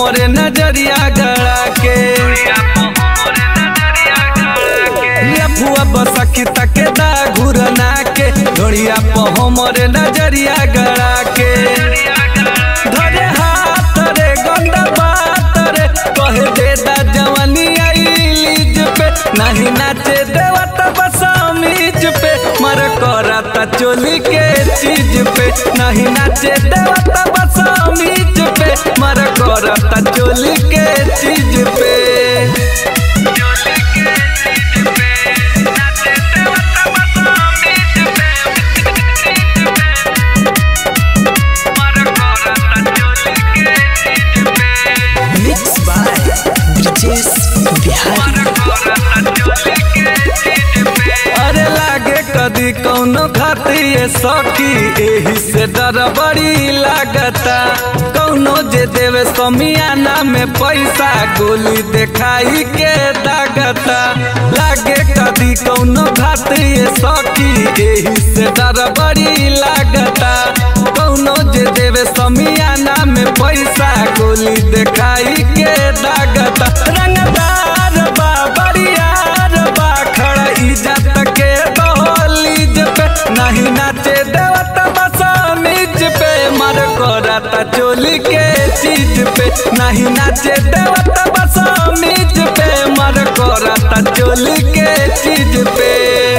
हमरे नजरिया गड़ा के लफुआ बसकी तके दा घुरना के ढोड़िया प हमरे नजरिया गड़ा के धरे हाथ रे गंदा बात रे कहे दे दा जवानी आई लीज पे नहीं नाचे देवत बसामीज पे मर करता चोली के चीज पे नहीं नाचे देवत बसामीज पे मर करता चोली के चीज पे मिक्स बाय ब्रिजेश बिहारी अरे लागे कदी कौनो खातिर सखी एही से डर बड़ी लागता कौनो जे देवे समियाना में पैसा गोली देखाई के दागता लागे कदी कौनो खातिर सखी एही से डर बड़ी लागता कौनो जे देवे समियाना में पैसा गोली देखाई के दागता रंगदार बा बरियार बा खड़ा इज्जत के दहलीज पे नहीं नाचे देवत बसामीज पे मर करता चोली के चीज पे नहीं नाचे देवत बसामीज पे मर करता चोली के चीज पे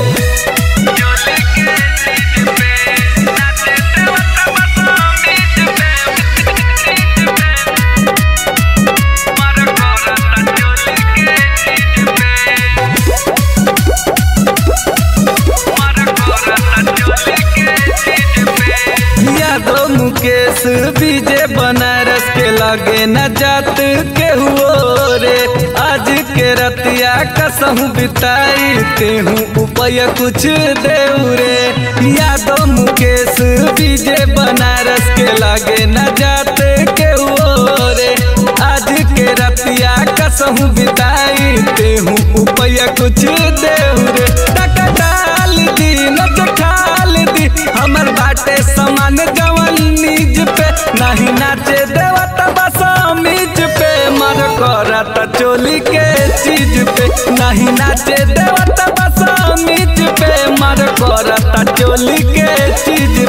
यादव मुकेश विजय बनारस के लगे न जात के हुओ रे आज के रतिया कसहू बिताई तेहू उपाय कुछ देऊ रे यादव मुकेश विजय बनारस के लगे न जात के हुओ रे आज के रतिया कसहू बिताई तेहू उपाय कुछ देऊ रे टका डाल दी नच खाल दी हमर बाटे समान जवन निज पे नहीं नाचे देवत बसामीज पे मर करत चोली के चीज पे नहीं नाचे देवत बसामीज पे मर करत चोली के चीज